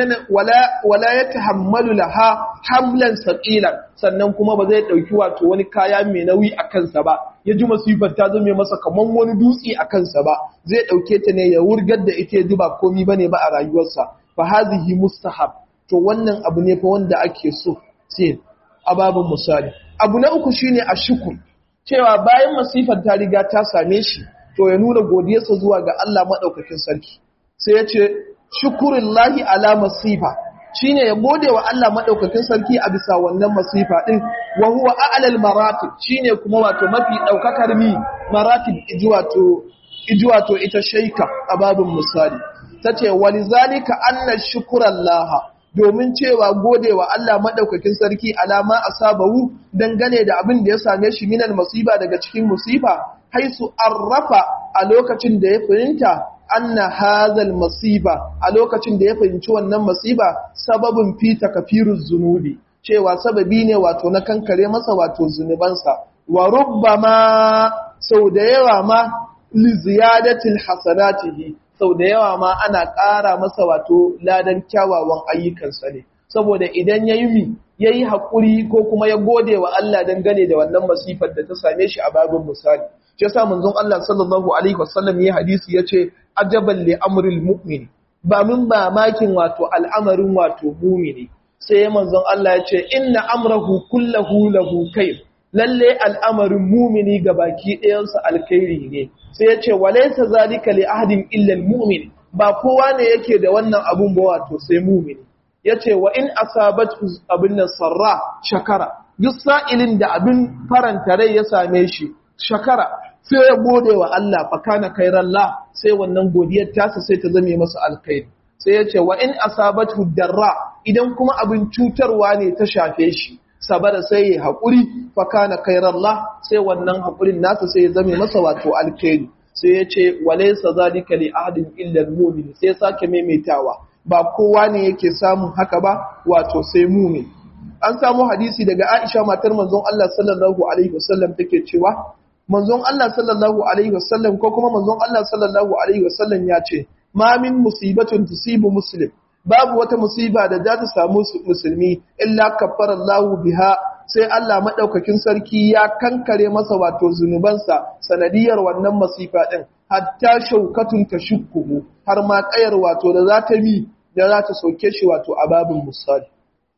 wala wala ya tahammalu laha hamlan saqilan sannan kuma ba zai dauki wato wani kaya mai nauyi a kansa ba ya ji masifar ta zame masa kaman wani dutse a kansa ba zai dauke ta ne ya wurgar da ita ya ba komi bane ba a rayuwarsa fa hazihi mustahab to wannan abu ne fa wanda ake so sai ababun misali abu na uku shine ashkur cewa bayan masifar ta riga ta same shi to ya nuna godiyarsa zuwa ga Allah madaukakin sarki sai ya ce shukurullahi ala masifa shine ya gode wa Allah madaukakin sarki a bisa wannan masifa din wa huwa a'lal maratib shine kuma wato mafi daukakar mi maratib ijwato ijwato ita shaika a babin misali tace walizalika anna shukurallaha domin cewa gode wa Allah madaukakin sarki alama asabahu dangane da abin da ya same shi minal masiba daga cikin musifa haisu arrafa a lokacin da ya fahimta anna hazal masiba a lokacin da ya fahimci wannan masiba sababin fi takafiruz zunubi cewa sababi ne wato na kankare masa wato zunubansa wa rubbama sau da yawa ma li ziyadatil hasanatihi sau da yawa ma ana ƙara masa wato ladan kyawawan ayyukansa ne saboda idan yayi mi yayi hakuri ko kuma ya gode wa Allah dangane da wannan masifar da ta same shi a babin misali shi yasa manzon Allah sallallahu alaihi wasallam ya hadisi yace ajaban li amril mu'min ba min ba makin wato al'amarin wato mu'mini sai manzon Allah yace inna amrahu kullahu lahu khair lalle al'amarin mu'mini baki ɗayansa alkhairi ne sai yace walaysa zalika li ahadin illa almu'min ba kowa ne yake da wannan abun ba wato sai mu'mini yace wa in asabat abin nan sarra shakara duk sa'ilin da abin faranta rai ya same shi shakara sai ya gode wa Allah fakana kairallah sai wannan godiyar tasa sai ta zame masa alkhairi sai ya ce wa in asabatu darra idan kuma abin cutarwa ne ta shafe shi sabara sai ya haƙuri fakana kairallah sai wannan haƙurin nasa sai ya zame masa wato alkhairi sai ya ce walaysa zalika li ahadin illa almu'min sai sake maimaitawa ba kowa ne yake samun haka ba wato sai mu'min an samu hadisi daga Aisha matar manzon Allah sallallahu alaihi wasallam take cewa manzon Allah sallallahu alaihi wasallam ko kuma manzon Allah sallallahu alaihi wasallam ya ce ma min musibatun tusibu muslim babu wata musiba da za ta samu musulmi illa kaffara Allahu biha sai Allah madaukakin sarki ya kankare masa wato zunubansa sanadiyar wannan masifa din hatta shaukatun tashukkuhu har ma kayar wato da za ta mi da za ta soke shi wato a babin musali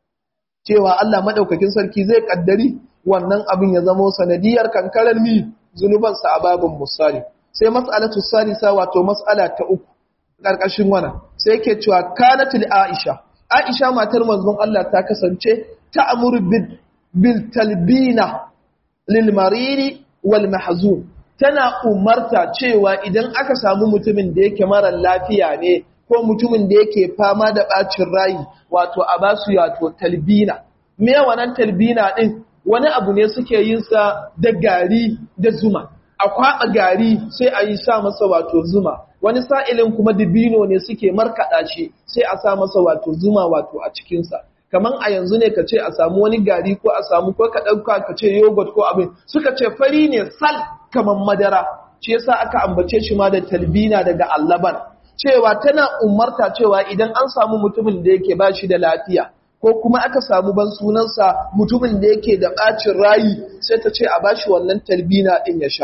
cewa Allah madaukakin sarki zai kaddari wannan abin ya zama sanadiyar kankarar mi zunubansa a babin musali sai mas'alatu salisa wato mas'ala ta uku karkashin wannan sai yake cewa kanatul aisha aisha matar manzon Allah ta kasance ta amuru bil talbina lil mariri wal mahzun tana umarta cewa idan aka samu mutumin da yake mara lafiya ne ko mutumin da yake fama da bacin rayi wato a basu wato talbina me wannan talbina din wani abu ne suke yin sa da gari da zuma a kwaɓa gari sai a yi sa masa wato zuma wani sa'ilin kuma dibino ne suke markaɗa shi sai a sa masa wato zuma wato a cikinsa kaman a yanzu ne ka ce a samu wani gari ko a samu ko ka ɗauka ka ce yogurt ko abin suka ce fari ne sal kaman madara shi yasa aka ambace shi ma da talbina daga allaban cewa tana umarta cewa idan an samu mutumin da yake ba shi da lafiya ko kuma aka samu ban sunansa mutumin da yake da ɓacin rayi sai ta ce a bashi wannan talbina ɗin ya sha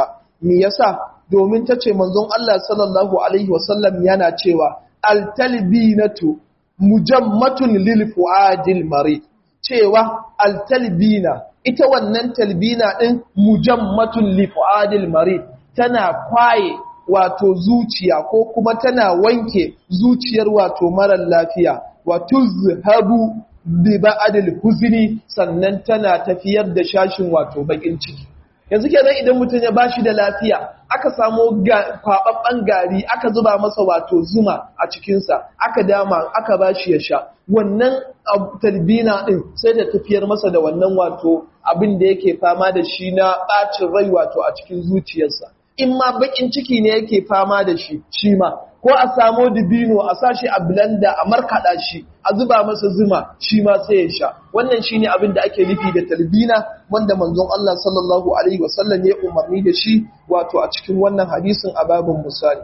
me yasa domin ta ce manzon Allah sallallahu alaihi wasallam yana cewa altalbinatu mujammatun lil fuadil mari cewa altalbina ita wannan talbina din mujammatun lil fuadil mari tana kwaye wato zuciya ko kuma tana wanke zuciyar wato marar lafiya wato zhabu bi ba'dil huzni sannan tana tafiyar da shashin wato bakin ciki yanzu kenan idan mutum ya bashi da lafiya aka samo kwababban gari aka zuba masa wato zuma a cikinsa aka dama aka bashi ya sha wannan talbina din sai da tafiyar masa da wannan wato abin da yake fama da shi na bacin rai wato a cikin zuciyarsa in ma bakin ciki ne yake fama da shi shi ma ko a samo dibino a sashi a blender a markaɗa shi a zuba masa zuma shi ma sai ya sha wannan shine abin da ake nufi da talbina wanda manzon Allah sallallahu alaihi wasallam ya umarni da shi wato a cikin wannan hadisin a babin misali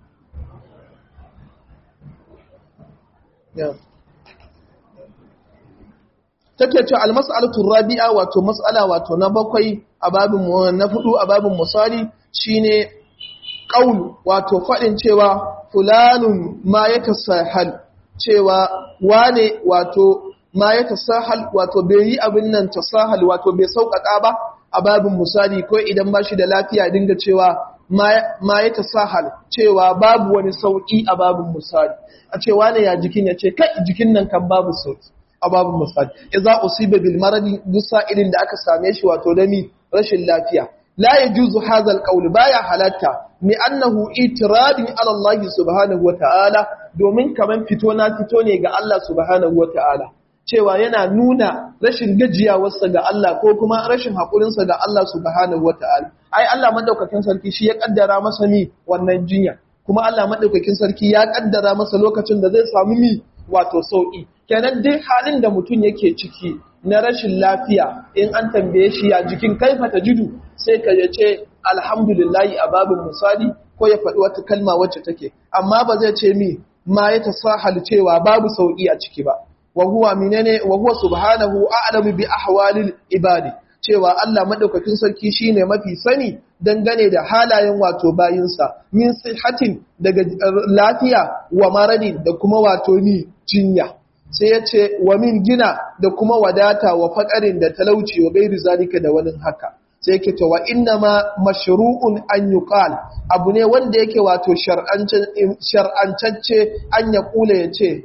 take ce almas'alatu rabi'a wato mas'ala wato na bakwai a babin na hudu a babin misali shine qaul wato fadin cewa fulanun ma yatasahal cewa wane wato ma yatasahal wato bai yi abin nan tasahal wato bai sauƙaƙa ba a babin misali ko idan ba shi da lafiya dinga cewa ma yatasahal cewa babu wani sauƙi a babin misali a cewa ne ya jikin ya ce kai jikin nan kan babu sauƙi a babin misali idza usiba bil maradi duk sa'ilin da aka same shi wato dami rashin lafiya la yajuzu hadha al qawl baya halatta mi annahu itiradin ala Allah subhanahu wa ta'ala domin kaman fito na fito ne ga Allah subhanahu wa ta'ala cewa yana nuna rashin gajiyawarsa ga Allah ko kuma rashin haƙurinsa ga Allah subhanahu wa ta'ala ai Allah madaukakin sarki shi ya kaddara masa mi wannan jinya kuma Allah madaukakin sarki ya kaddara masa lokacin da zai samu mi wato sauki kenan dai halin da mutum yake ciki na rashin lafiya in an tambaye shi ya jikin kaifa ta jidu sai ka ya ce alhamdulillahi a babin misali ko ya faɗi wata kalma wacce take amma ba zai ce mi ma ya tasahal cewa babu sauki a ciki ba wa huwa minene wa huwa subhanahu a'lamu bi ahwalil ibadi cewa Allah madaukakin sarki shine mafi sani dangane da halayen wato bayinsa min sihatin daga lafiya wa maradin da kuma wato ni jinya sai ya ce wa min gina da kuma wadata wa faƙarin da talauci wa gairu zalika da wani haka sai yake ta wa inna ma mashru'un an yuqal abu ne wanda yake wato shar'ancacce an ya kula ya ce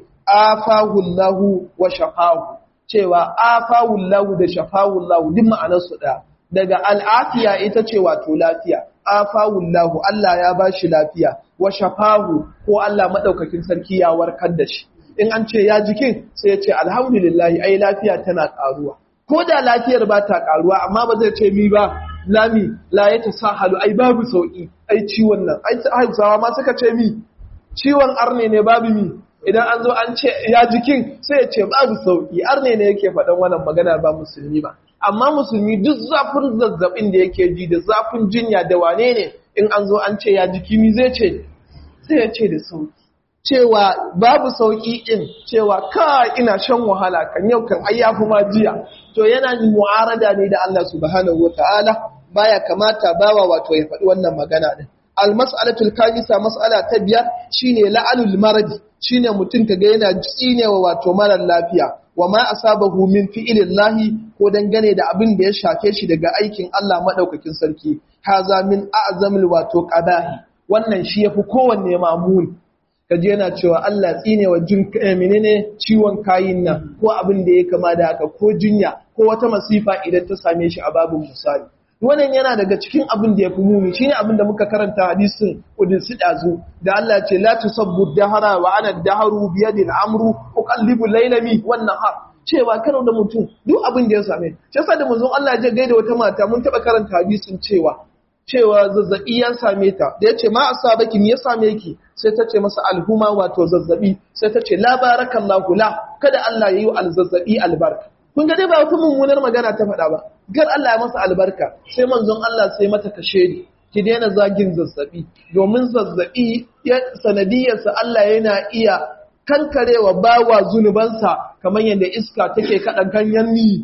afahullahu wa shafahu cewa afahullahu da shafahullahu duk ma'anarsu ɗaya daga al'afiya ita ce wato lafiya afahullahu Allah ya bashi lafiya wa shafahu ko Allah madaukakin sarki ya warkar da shi in an ce ya jikin sai ya ce alhamdulillahi ai lafiya tana karuwa ko da lafiyar ba ta karuwa amma ba zai ce mi ba lami la ya tasahalu ai babu sauki ai ciwon nan ai hausawa ma suka ce mi ciwon arne ne babu mi idan an zo an ce ya jikin sai ya ce babu sauki arne ne yake faɗan wannan magana ba musulmi ba amma musulmi duk zafin zazzabin da yake ji da zafin jinya da wane ne in an zo an ce ya jiki mi zai ce sai ya ce da sauki cewa babu sauki in cewa ka ina shan wahala kan yau kan ai yafi ma jiya to yana mu'arada ne da Allah subhanahu wataala baya kamata bawa wato ya faɗi wannan magana din al-mas'alatul kamisa mas'ala ta biyar shine la'anul maradi shine mutum kaga yana tsinewa wato marar lafiya wa ma asabahu min fi'lillahi ko dangane da abin da ya shafe shi daga aikin Allah madaukakin sarki haza min a'zamil wato qadahi wannan shi yafi kowanne mamuni kaje yana cewa Allah tsine wa jin menene ciwon kayin nan ko abin da ya kama da haka ko jinya ko wata masifa idan ta same shi a babin misali wannan yana daga cikin abin da ya fi muni shine abin da muka karanta hadisin udinsi dazu da Allah ce la tusabbu dahara wa ana daharu bi yadi al-amru uqallibu laylami wan nahar cewa karo da mutum duk abin da ya same shi yasa da manzon Allah ya gaida wata mata mun taba karanta hadisin cewa cewa zazzabi ya same ta da yace ma asabaki me ya same ki sai ta ce masa alhuma wato zazzabi sai ta ce la barakallahu la kada Allah ya yi alzazzabi albarka kun ga dai ba wata mummunar magana ta faɗa ba gar Allah ya masa albarka sai manzon Allah sai mata kashe ni ki daina zagin zazzabi domin zazzabi ya sanadiyarsa Allah yana iya kankarewa bawa zunubansa kamar yadda iska take kaɗa ganyen ni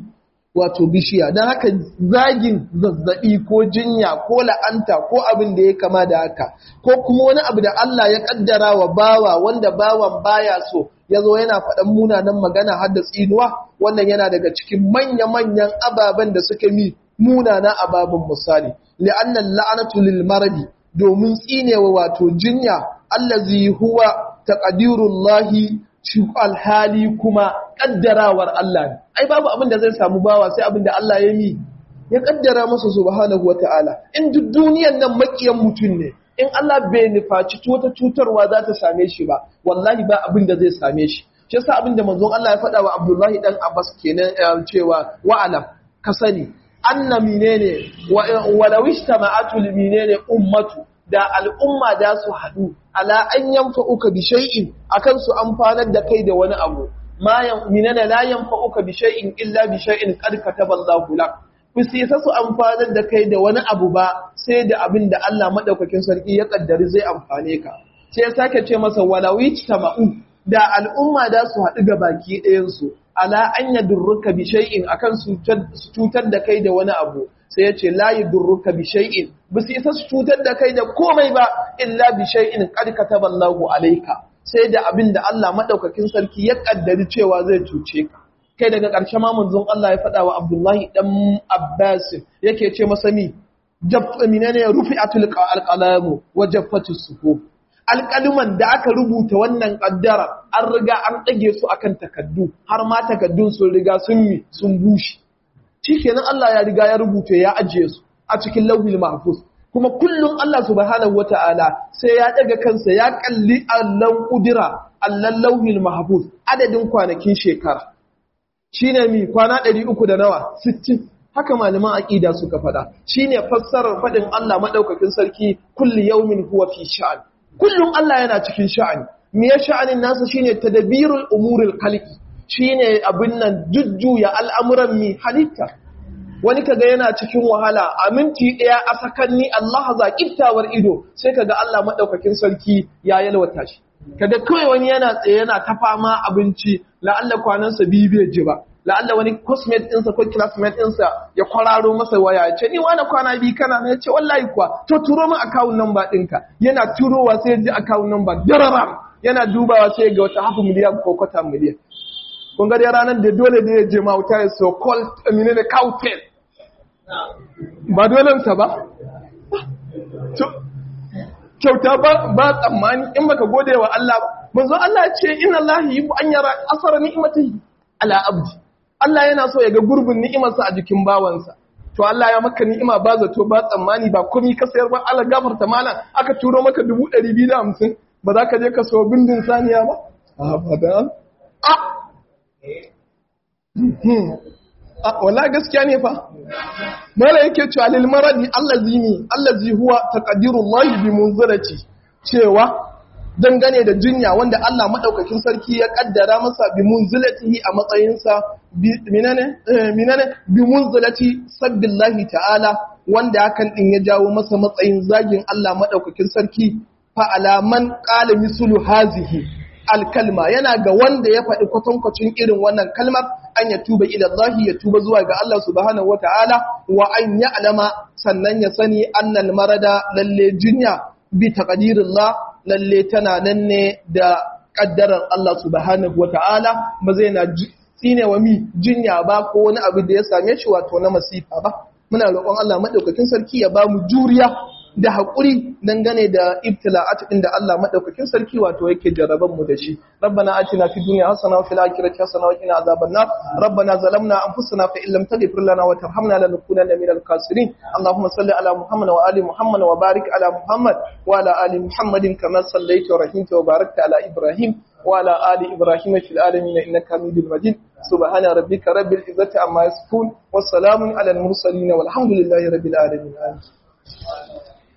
wato bishiya don haka zagin zazzabi ko jinya ko la'anta ko abin da ya kama da haka ko kuma wani abu da Allah ya kaddara wa bawa wanda bawan baya so ya zo yana faɗan munanan magana har da tsinuwa wannan yana daga cikin manya-manyan ababen da suka mi munana ababen misali li'annan la'anatu lil maradi domin tsinewa wato jinya allazi huwa taqdirullahi shi alhali kuma kaddarawar Allah ne ai babu abin da zai samu bawa sai abin da Allah ya mi ya kaddara masa subhanahu wataala in duk duniyar nan makiyan mutum ne in Allah bai nufaci wata cutarwa za ta same shi ba wallahi ba abin da zai same shi shi yasa abin da manzon Allah ya faɗa wa Abdullahi dan Abbas kenan cewa wa'alam ka sani anna menene walau ishtama'atu menene ummatu da al'umma da su haɗu ala an yanfa uka bi shay'in akan su amfanar da kai da wani abu ma minana la yanfa uka bi shay'in illa bi shay'in qad kataballahu lak sai sa su amfanar da kai da wani abu ba sai da abin da Allah madaukakin sarki ya kaddari zai amfane ka sai ya sake ce masa walawi tama'u da al'umma da su haɗu ga baki ɗayan su ala an yadurruka bi shay'in akan su cutar da kai da wani abu sai ya ce la yadurruka bi shay'in ba su isa su cutar da kai da komai ba illa bi shay'in qad kataballahu alayka sai da abin da Allah madaukakin sarki ya kaddari cewa zai cuce ka kai daga ƙarshe ma manzon Allah ya faɗa wa Abdullahi dan Abbas yake ce masa mi jaffa minane rufi'atul alqalamu wa jaffatus suhuf alƙaluman da aka rubuta wannan ƙaddara an riga an ɗage su akan takaddu har ma takaddun sun riga sun mi sun bushe shikenan Allah ya riga ya rubuta ya ajiye su a cikin lauhil mahfuz kuma kullum Allah subhanahu wata'ala sai ya daga kansa ya kalli allan kudira allan lauhil mahfuz adadin kwanakin shekara shine mi kwana 300 da nawa 60 haka malaman aqida suka fada shine fassarar fadin Allah madaukakin sarki kulli yawmin huwa fi sha'an kullum Allah yana cikin sha'ani me ya sha'anin nasa shine tadbirul umuril khalqi shine abin nan jujjuya al'amuran mi halitta wani kaga yana cikin wahala a minti ɗaya a sakanni Allah za kiftawar ido sai kaga Allah maɗaukakin sarki ya yalwata shi kaga kawai wani yana tsaye yana ta fama abinci la'alla kwanansa biyu bai ji ba la'alla wani cosmate ɗinsa ko classmate ɗinsa ya kwararo masa waya ya ce ni wani kwana biyu kana na ya ce wallahi kuwa to turo min account number ɗinka yana turowa sai ya ji account number dararam yana dubawa sai ga wata hafi miliyan ko kwata miliyan kun ga dai ranar da dole da ya je mauta ya so called menene cowtail ba dolensa ba kyauta ba tsammani in baka gode wa Allah ba manzo Allah ce inna Allah yi an yara asara ni'matihi ala abdi Allah yana so ya ga gurbin ni'imarsa a jikin bawansa to Allah ya maka ni'ima ba zato ba tsammani ba komai ka sayar ba Allah gafarta malam aka turo maka 250 ba za ka je ka so bindin saniya ba a ba a wala gaskiya ne fa mala yake cewa lil maradi allazi ni allazi huwa taqdirullahi bi munzirati cewa dangane da jinya wanda Allah madaukakin sarki ya kaddara masa bi munzilatihi a matsayinsa minane minane bi munzilati sabbillahi ta'ala wanda hakan din ya jawo masa matsayin zagin Allah madaukakin sarki fa alaman qala mislu hazihi alkalma yana ga wanda ya faɗi kwatankwacin irin wannan kalmar an ya tuba ila Allah ya tuba zuwa ga Allah subhanahu wata'ala wa an ya alama sannan ya sani annal marada lalle jinya bi taqdirillah lalle tana nan ne da kaddarar Allah subhanahu wata'ala ba zai na tsine wa mi jinya ba ko wani abu da ya same shi wato na masifa ba muna roƙon Allah madaukakin sarki ya ba mu juriya da haƙuri dangane da ibtila'at inda Allah madaukakin sarki wato yake jaraban mu da shi rabbana atina fid dunya hasana wa fil akhirati hasana wa qina azaban nar rabbana zalamna anfusana fa illam taghfir lana wa tarhamna lanakunanna minal khasirin allahumma salli ala muhammad wa ali muhammad wa barik ala muhammad wa ala ali muhammadin kama sallaita wa rahimta wa barakta ala ibrahim وعلى آل إبراهيم في العالمين إنك حميد مجيد سبحان ربك رب العزة عما يصفون والسلام على المرسلين والحمد لله رب العالمين آمين